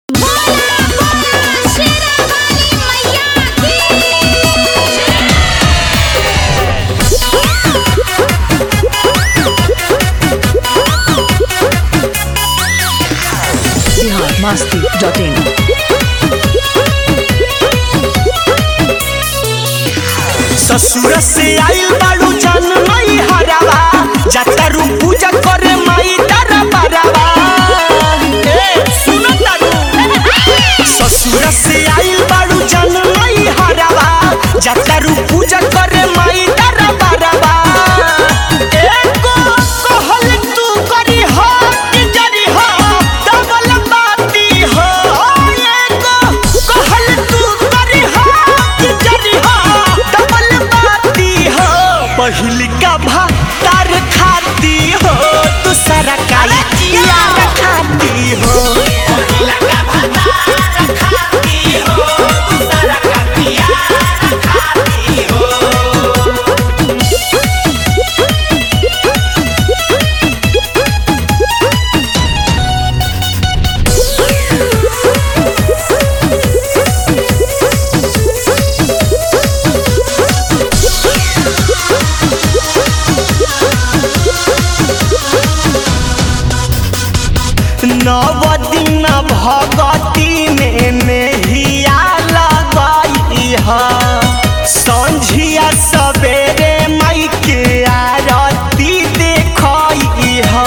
masti.in. ससुर से आइल बाड़ू जन मई हरावा जातारू पूजा करे माई तारा बारावा ए सुन तारू ससुर से आइल बाड़ू जन मई हरावा जातारू पूजा करे माई तारा बारावा एको कहल तू करी हो कि जरी हो डबल बाती हो एको कहल तू करी हो कि जरी हो डबल बाती हो पहिल का भातार खाती हो दूसरा का यार खाती हो नव दिन भगती में नेहिया लगाई है संझिया सवेरे माई के आरती देखई है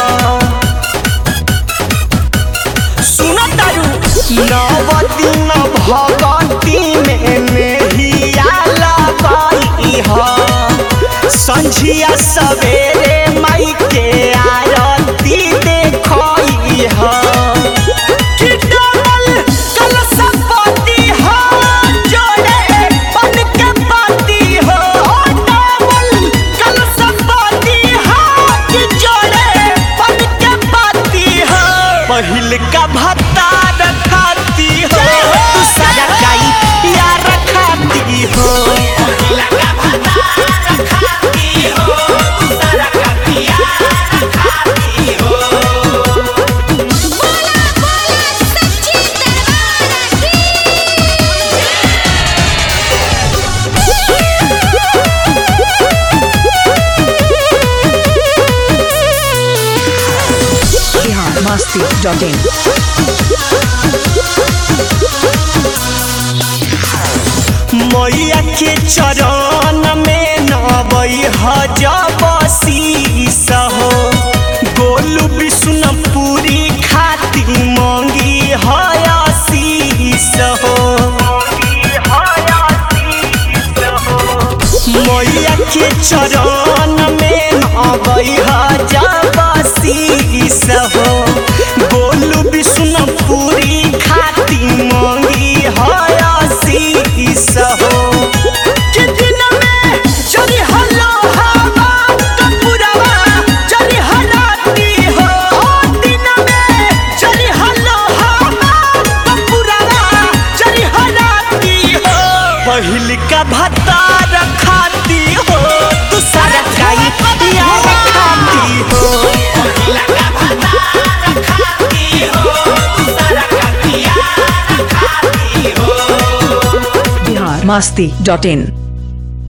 सुन तारू नव दिन भगती में नेहिया लगाई है संझिया सवेरे माई के आरती देखई है कि डबल कलशपति हो जोड़े बन के पाती हो डबल कलशपति हो कि जोड़े बन के पाती हो पहिल का भत्ता रखाती हो दूसरा का यार रखाती हो Bihar masti.in. मैया के चरण में नबई हजब शीस हो गोलू विष्णुपुरी खाती मंगी हयशीस हो मैया के चरण में नबई हजब शीस हो गोलू विष्णुपुरी खाती मंगी हयशीस हो कि दिन में चली हलो हवा कपूरवा चली हलाती हो दिन में चली हलो हवा कपूरवा चली हलाती हो पहिल का भत्ता रखाती हो दूसरा का यार रखाती हो Bihar masti.in.